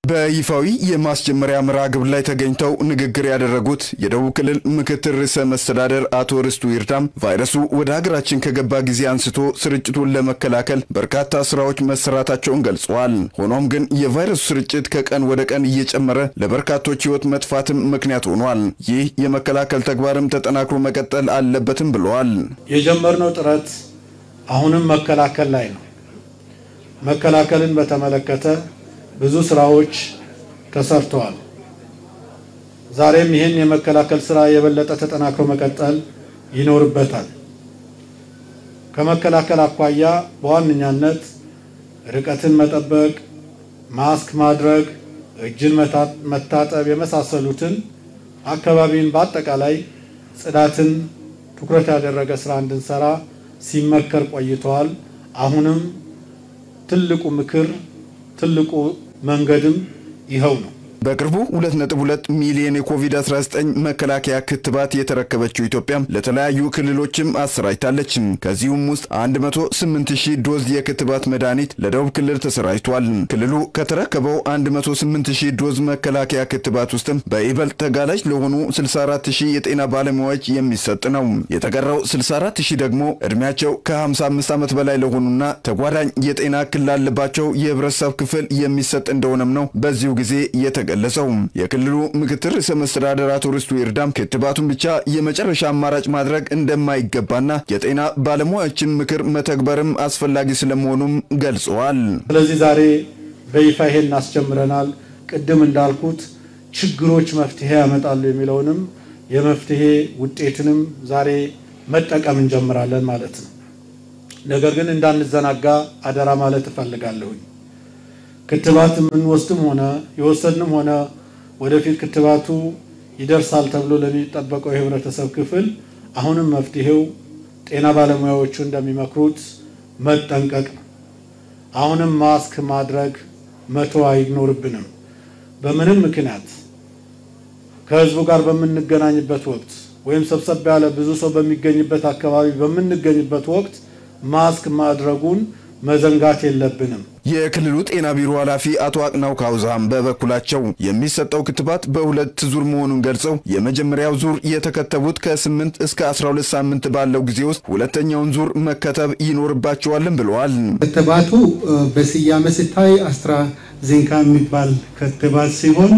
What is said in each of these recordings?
በይፋዊ የማስጀመሪያ መርሃ ግብር ላይ ተገኝተው ንግግር ያደረጉት የደቡብ ክልል ምክትል ርዕሰ መስተዳደር አቶ ርስቱ ይርዳም ቫይረሱ ወደ ሀገራችን ከገባ ጊዜ አንስቶ ስርጭቱን ለመከላከል በርካታ ስራዎች መሰራታቸውን ገልጸዋል። ሆኖም ግን የቫይረሱ ስርጭት ከቀን ወደ ቀን እየጨመረ ለበርካቶች ሕይወት መጥፋትም ምክንያት ሆኗል። ይህ የመከላከል ተግባርም ተጠናክሮ መቀጠል አለበትም ብለዋል። የጀመርነው ጥረት አሁንም መከላከል ላይ ነው። መከላከልን በተመለከተ ብዙ ስራዎች ተሰርተዋል። ዛሬም ይህን የመከላከል ስራ የበለጠ ተጠናክሮ መቀጠል ይኖርበታል። ከመከላከል አኳያ በዋነኛነት ርቀትን መጠበቅ፣ ማስክ ማድረግ፣ እጅን መታጠብ የመሳሰሉትን አካባቢን በአጠቃላይ ጽዳትን ትኩረት ያደረገ ስራ እንድንሰራ ሲመከር ቆይተዋል። አሁንም ትልቁ ምክር ትልቁ መንገድም ይኸው ነው። በቅርቡ 2.2 ሚሊዮን የኮቪድ-19 መከላከያ ክትባት የተረከበችው ኢትዮጵያ ለተለያዩ ክልሎችም አሰራጭታለች። ከዚሁም ውስጥ 108 ሺህ ዶዝ የክትባት መድኃኒት ለደቡብ ክልል ተሰራጭቷል። ክልሉ ከተረከበው 108 ሺህ ዶዝ መከላከያ ክትባት ውስጥም በይበልጥ ተጋላጭ ለሆኑ 64 ሺህ የጤና ባለሙያዎች የሚሰጥ ነው። የተቀረው 64 ሺህ ደግሞ ዕድሜያቸው ከ55 ዓመት በላይ ለሆኑና ተጓዳኝ የጤና እክል ላለባቸው የህብረተሰብ ክፍል የሚሰጥ እንደሆነም ነው በዚሁ ጊዜ የተገለጸው። የክልሉ ምክትል ርዕሰ መስተዳደር አቶ ርስቱ ይርዳም ክትባቱን ብቻ የመጨረሻ አማራጭ ማድረግ እንደማይገባና የጤና ባለሙያዎችን ምክር መተግበርም አስፈላጊ ስለመሆኑም ገልጸዋል። ስለዚህ ዛሬ በይፋ ይሄን እናስጀምረናል። ቅድም እንዳልኩት ችግሮች መፍትሄ ያመጣሉ የሚለውንም የመፍትሄ ውጤትንም ዛሬ መጠቀም እንጀምራለን ማለት ነው። ነገር ግን እንዳንዘናጋ አደራ ማለት እፈልጋለሁኝ። ክትባት የምንወስድም ሆነ የወሰድንም ሆነ ወደፊት ክትባቱ ይደርሳል ተብሎ ለሚጠበቀው የህብረተሰብ ክፍል አሁንም መፍትሄው ጤና ባለሙያዎቹ እንደሚመክሩት መጠንቀቅ ነው። አሁንም ማስክ ማድረግ መተው አይኖርብንም። በምንም ምክንያት ከህዝቡ ጋር በምንገናኝበት ወቅት ወይም ሰብሰብ ያለ ብዙ ሰው በሚገኝበት አካባቢ በምንገኝበት ወቅት ማስክ ማድረጉን መዘንጋት የለብንም። የክልሉ ጤና ቢሮ ኃላፊ አቶ አቅናው ካውዛም በበኩላቸው የሚሰጠው ክትባት በሁለት ዙር መሆኑን ገልጸው የመጀመሪያው ዙር የተከተቡት ከ8 እስከ 12 ሳምንት ባለው ጊዜ ውስጥ ሁለተኛውን ዙር መከተብ ይኖርባቸዋልም ብለዋል። ክትባቱ በስያሜ ሲታይ አስትራ ዜንካ የሚባል ክትባት ሲሆን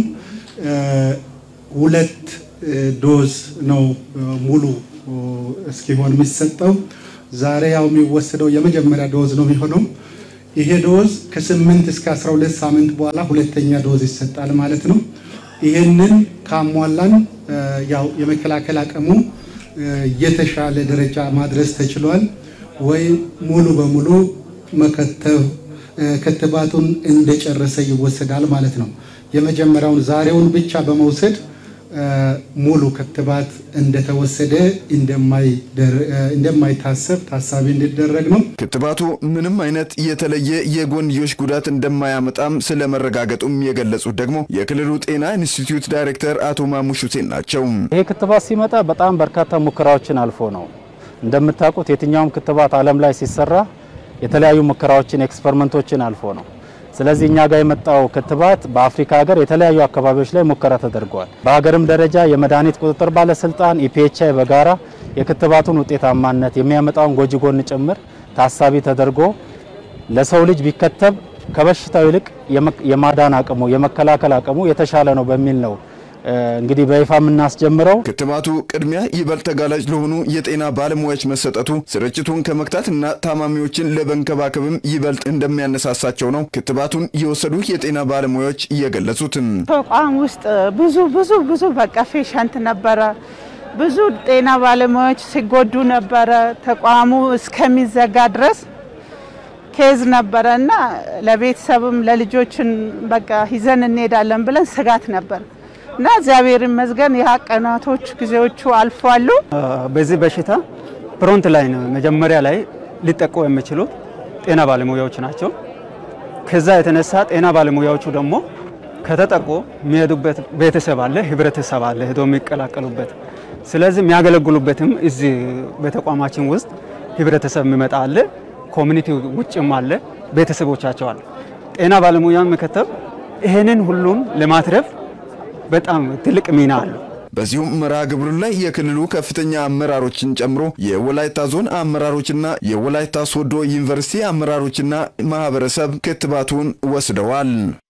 ሁለት ዶዝ ነው ሙሉ እስኪሆን የሚሰጠው። ዛሬ ያው የሚወሰደው የመጀመሪያ ዶዝ ነው የሚሆነው። ይሄ ዶዝ ከ8 እስከ 12 ሳምንት በኋላ ሁለተኛ ዶዝ ይሰጣል ማለት ነው። ይሄንን ካሟላን ያው የመከላከል አቅሙ የተሻለ ደረጃ ማድረስ ተችሏል ወይ ሙሉ በሙሉ መከተብ ክትባቱን እንደጨረሰ ይወሰዳል ማለት ነው። የመጀመሪያውን ዛሬውን ብቻ በመውሰድ ሙሉ ክትባት እንደተወሰደ እንደማይታሰብ ታሳቢ እንዲደረግ ነው። ክትባቱ ምንም አይነት የተለየ የጎንዮሽ ጉዳት እንደማያመጣም ስለመረጋገጡም የገለጹት ደግሞ የክልሉ ጤና ኢንስቲትዩት ዳይሬክተር አቶ ማሙሽ ሁሴን ናቸው። ይሄ ክትባት ሲመጣ በጣም በርካታ ሙከራዎችን አልፎ ነው። እንደምታውቁት የትኛውም ክትባት ዓለም ላይ ሲሰራ የተለያዩ ሙከራዎችን ኤክስፐሪመንቶችን አልፎ ነው። ስለዚህ እኛ ጋር የመጣው ክትባት በአፍሪካ ሀገር የተለያዩ አካባቢዎች ላይ ሙከራ ተደርገዋል። በሀገርም ደረጃ የመድኃኒት ቁጥጥር ባለስልጣን ኢፒኤችአይ በጋራ የክትባቱን ውጤታማነት የሚያመጣውን ጎጂ ጎን ጭምር ታሳቢ ተደርጎ ለሰው ልጅ ቢከተብ ከበሽታው ይልቅ የማዳን አቅሙ የመከላከል አቅሙ የተሻለ ነው በሚል ነው እንግዲህ በይፋ የምናስጀምረው። ክትባቱ ቅድሚያ ይበልጥ ተጋላጭ ለሆኑ የጤና ባለሙያዎች መሰጠቱ ስርጭቱን ከመክታትና ታማሚዎችን ለመንከባከብም ይበልጥ እንደሚያነሳሳቸው ነው ክትባቱን የወሰዱ የጤና ባለሙያዎች እየገለጹትም። ተቋም ውስጥ ብዙ ብዙ ብዙ በቃ ፔሸንት ነበረ። ብዙ ጤና ባለሙያዎች ሲጎዱ ነበረ። ተቋሙ እስከሚዘጋ ድረስ ኬዝ ነበረ እና ለቤተሰብም ለልጆችን በቃ ይዘን እንሄዳለን ብለን ስጋት ነበር እና እግዚአብሔር ይመስገን ያ ቀናቶች ጊዜዎቹ አልፏሉ። በዚህ በሽታ ፍሮንት ላይ ነው መጀመሪያ ላይ ሊጠቁ የሚችሉት ጤና ባለሙያዎች ናቸው። ከዛ የተነሳ ጤና ባለሙያዎቹ ደግሞ ከተጠቁ የሚሄዱበት ቤተሰብ አለ፣ ህብረተሰብ አለ ሄዶ የሚቀላቀሉበት። ስለዚህ የሚያገለግሉበትም እዚህ በተቋማችን ውስጥ ህብረተሰብ የሚመጣ አለ፣ ኮሚኒቲ ውጭም አለ፣ ቤተሰቦቻቸው አለ። ጤና ባለሙያ መከተብ ይህንን ሁሉን ለማትረፍ በጣም ትልቅ ሚና አለው። በዚሁም መርሃ ግብሩ ላይ የክልሉ ከፍተኛ አመራሮችን ጨምሮ የወላይታ ዞን አመራሮችና የወላይታ ሶዶ ዩኒቨርሲቲ አመራሮችና ማህበረሰብ ክትባቱን ወስደዋል።